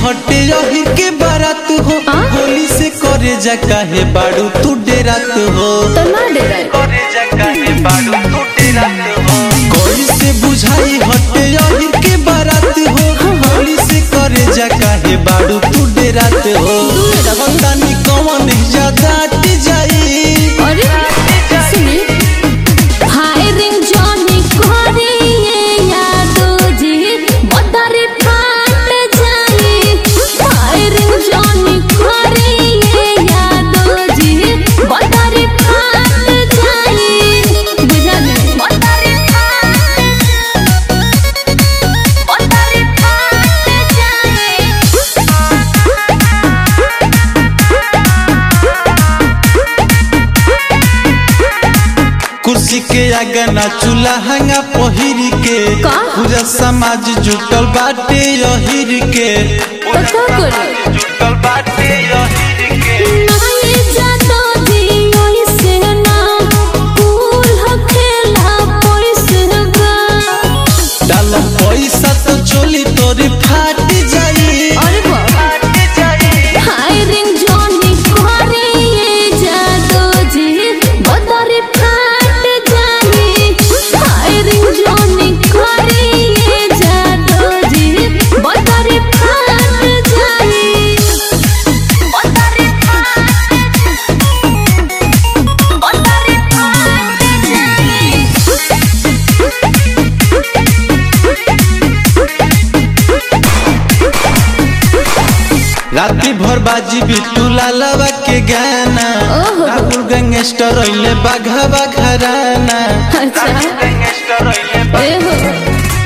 हटे यही के बारात हो आ? होली से करे जा काहे बाड़ू तू डेरात हो तो ना डराए करे जा काहे बाड़ू तू डेरात हो कोई से बुझाई हटे यही के बारात हो होली से करे जा काहे बाड़ू तू डेरात हो बतानी कौन ज्यादा अट जाई अरे सुनी फायरिंग जॉनी करे ये यादो जी मदर फाट जाए फायरिंग जॉनी करे ये यादो जी मदर फाट जाए बुझा नहीं मदर फाट मदर फाट जाए कुर्सी के आगे ना चूल्हा हंगा पहिर के का? पूरा समाज जुटल बाटे यहिर के तो का करी जुटल बाटे यहिर के नाये जातो जी ओइसे ना कूल हखेला पैसे बा डाल पैसा तो चोली तोरी फाट जाई अरे बा फाट जाई हायरिंग जॉनी करे ये जातो जी बदर फाट जाए हायरिंग जॉनी करे ये जातो जी बदर फाट जाए बदर फाट बदर फाट जाए राती भर बाजी बिट्टू लालवा के गाना ओहो। राहुल गैंगस्टर अइले बाघा बाघराना अच्छा गैंगस्टर अइले ए हो